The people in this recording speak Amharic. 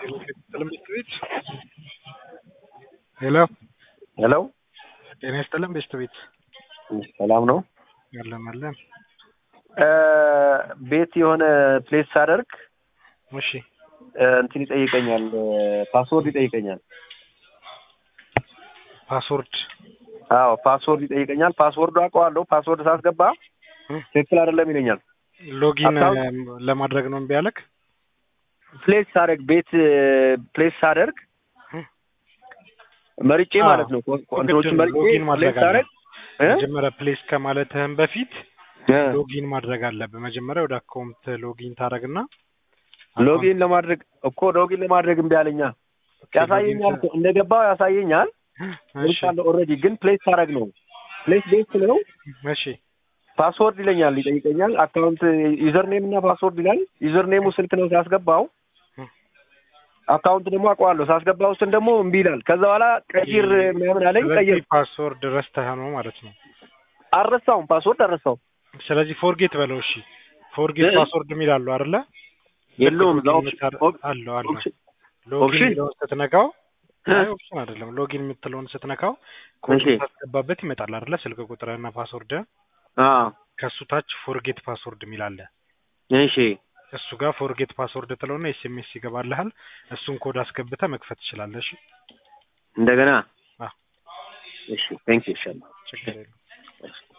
ይስጥልን ቤስት ቤት ሄሎ ሄሎ ጤና ይስጥልን ቤስት ቤት ሰላም ነው። አለን አለን። ቤት የሆነ ፕሌስ ሳደርግ እሺ እንትን ይጠይቀኛል፣ ፓስወርድ ይጠይቀኛል። ፓስወርድ አዎ ፓስወርድ ይጠይቀኛል። ፓስወርዱ አውቀዋለሁ። ፓስወርድ ሳስገባ ትክክል አይደለም ይለኛል። ሎጊን አካውንት- ለማድረግ ነው እምቢ ያለክ? ፕሌስ ሳደርግ ቤት ፕሌስ ሳደርግ መርጬ አዎ። ማለት ነው። እንትኖችን መርጬ ሎጊን ማድረግ ፕሌስ ሳደርግ እ? መጀመሪያ ፕሌስ ከማለትህም በፊት እ። ሎጊን ማድረግ አለብህ። መጀመሪያ ወደ አካውንት ሎጊን ታደርግና ሎጊን ለማድረግ እኮ ሎጊን ለማድረግ እምቢ አለኛ። ያሳየኛል እኮ እንደገባው ያሳየኛል። እሺ ሞልቻለሁ ኦልሬዲ ግን ፕሌስ ሳደርግ ነው ፕሌስ ቤት ነው እሺ ፓስወርድ ይለኛል፣ ይጠይቀኛል። አካውንት ዩዘር ኔም እና ፓስወርድ ይላል። ዩዘር ኔሙ ስልክ ነው ሳስገባው፣ አካውንት ደግሞ አውቀዋለሁ ሳስገባው ውስጥን ደግሞ እምቢ ይላል። ከዛ በኋላ ቀይር ምናምን አለኝ። ቀይር ስለዚህ ፓስወርድ ረስተህ ነው ማለት ነው። አልረሳውም፣ ፓስወርድ አልረሳውም። ስለዚህ ፎርጌት በለው። እሺ ፎርጌት እ? ፓስወርድ የሚል አለው አይደለ? የለውም እዛ ሎጊን ኦፕሽን የምታረ- ኦፕ- አለው አለው ኦፕሽን ሎጊን ኦፕሽን? የሚለውን ስትነካው እ? አይ ኦፕሽን አይደለም። ሎጊን የምትለውን ስትነካው ኮድ እሺ። ታስገባበት ይመጣል አይደለ? ስልክ ቁጥርህና ፓስወርድ አዎ ከሱ ታች ፎርጌት ፓስወርድ የሚል አለ። እሺ እሱ ጋር ፎርጌት ፓስወርድ ትለውና ኤስኤምኤስ ይገባልሃል። እሱን ኮድ አስገብተህ መክፈት ትችላለህ። እሺ እንደገና አዎ። እሺ ቴንክ ዩ ይሻላል ችግር የለውም።